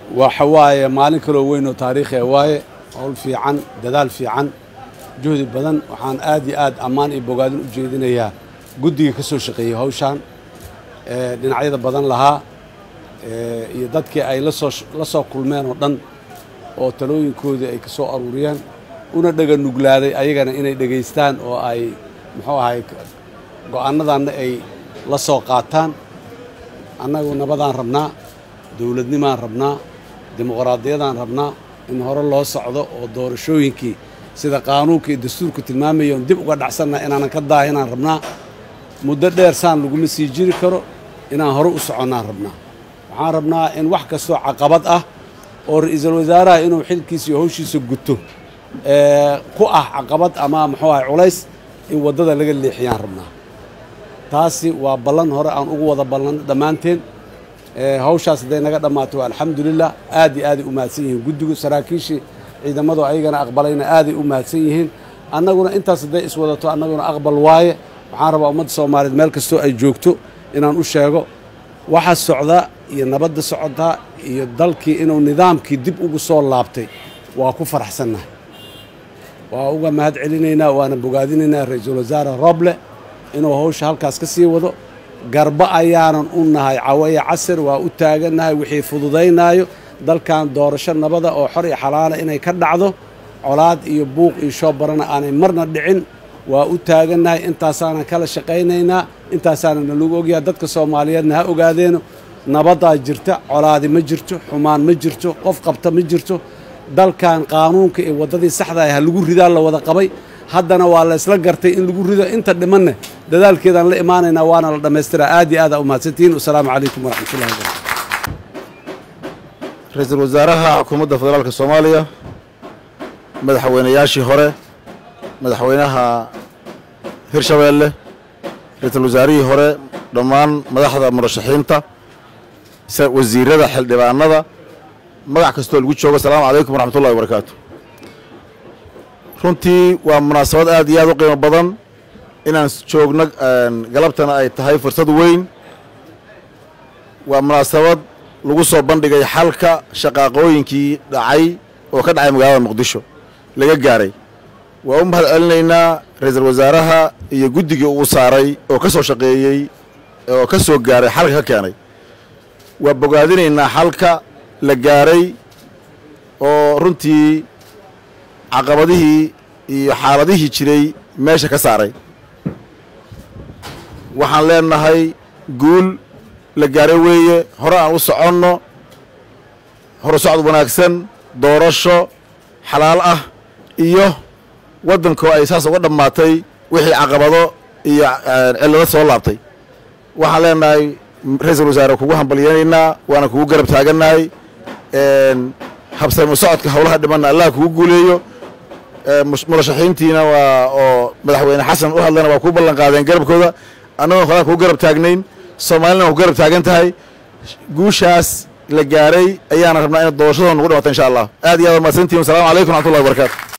waxa waaye maalin kaloo weyn oo taariikhi waaye howl fiican dadaal fiican juhdi badan waxaan aad iyo aad ammaan iyo bogaadin u jeedinayaa guddiga ka soo shaqeeyey hawshaan dhinacyada badan lahaa iyo dadkii ay lasoo la soo kulmeen oo dhan oo talooyinkoodii ay ka soo aruuriyeen una dhega nuglaaday ayagana inay dhegaystaan oo ay muxuu ahay go'aanadanna ay la soo qaataan annagu nabadaan rabnaa dowladnimaan rabnaa dimuqraadiyadaan rabnaa in hore loo socdo oo doorashooyinkii sida qaanuunka iyo dastuurku tilmaamaya on dib uga dhacsannaha inaanan ka daahinaan rabnaa muddo dheer saan laguma sii jiri karo inaan hore u soconnaan rabnaa waxaan rabnaa in wax kastoo caqabad ah oo ra-iisul wasaaraha inuu xilkiisa iyo hawshiisa guto ku ah caqabad ama muxuu ahay culays in waddada laga leexiyaan rabnaa taasi waa ballan hore aan ugu wada ballanno dhammaanteen hawshaas hadday naga dhammaato waa alxamdulilah aad iyo aaday u mahadsan yihiin guddigu saraakiishii ciidamadu ayagana aqbalayna aaday u mahadsan yihiin annaguna intaas hadday iswadato annaguna aqbal waaye waxaan rabaa ummadda soomaaliyeed meel kastoo ay joogto inaan u sheego waxa socda iyo nabadda socotaa iyo dalkii inuu nidaamkii dib ugu soo laabtay waa ku faraxsannahay waa uga mahad celinaynaa waana bogaadinaynaa ra-iisul wasaare roble inuu hawsha halkaas ka sii wado garba ayaanan u nahay cawaya casir waa u taagannahay wixii fududaynaayo dalkan doorasho nabada oo xor iyo xalaala inay ka dhacdo colaad iyo buuq iyo shoobarana aanay marna dhicin waa u taagannahay intaasaanan kala shaqaynaynaa intaasaana nalagu ogyahay dadka soomaaliyeedna ha ogaadeeno nabadaa jirta colaadi ma jirto xumaan ma jirto qof qabta ma jirto dalkan qaanuunka iyo waddadii saxda ah ha lagu ridaa la wada qabay haddana waa la ysla gartay in lagu rido inta dhimanne dadaalkeedaan la imaanaynaa waana la dhammaystiraa aad iyo aad aa u mahadsantihiin wasalaamu calaykum waraxmatullahi wabarakatu ra-iisul wasaaraha xukuumadda federaalka soomaaliya madaxweynayaashii hore madaxweynaha hirshabeelle ra-iisul wasaarihii hore dhammaan madaxda murashaxiinta wasiirada xildhibaanada magac kastoo lagu joogo asalaamu calaykum waraxmatullahi wabarakaatu runtii waa munaasabad aad iyo aad u qiimo badan inaan joogno galabtana ay tahay fursad weyn waa munaasabad lagu soo bandhigay xalka shaqaaqooyinkii dhacay oo ka dhacay magaalada muqdisho laga gaaray waa u mahad celinaynaa ra-iisul wasaaraha iyo guddigii uu saaray oo ka soo shaqeeyey oo ka soo gaaray xalka ka keenay waa bogaadinaynaa xalka la gaaray oo runtii caqabadihii iyo xaaladihii jiray meesha ka saaray waxaan leenahay guul la gaaray weeye hore aan u soconno horu socod wanaagsan doorasho xalaal ah iyo waddankoo ay saas uga dhammaatay wixii caqabado iyo cillado soo laabtay waxaan leenahay ra-iisul wasaare kugu hambalyaynaynaa waana kugu garab taagannahay habsami socodka howlaha dhimanna allah kugu guuleeyo murashaxiintiina waa oo madaxweyne xasan u hadlayna waa kuu ballan qaadeen garabkooda annagoo horaa kugu garab taagnayn soomaalina waa ku garab taagan tahay guushaas la gaaray ayaana rabnaa ina doorashadoo nugu dhamato insha allah aad iyo aad waa mahadsantihin wassalamu calaykum raxmatullahi wabarakatu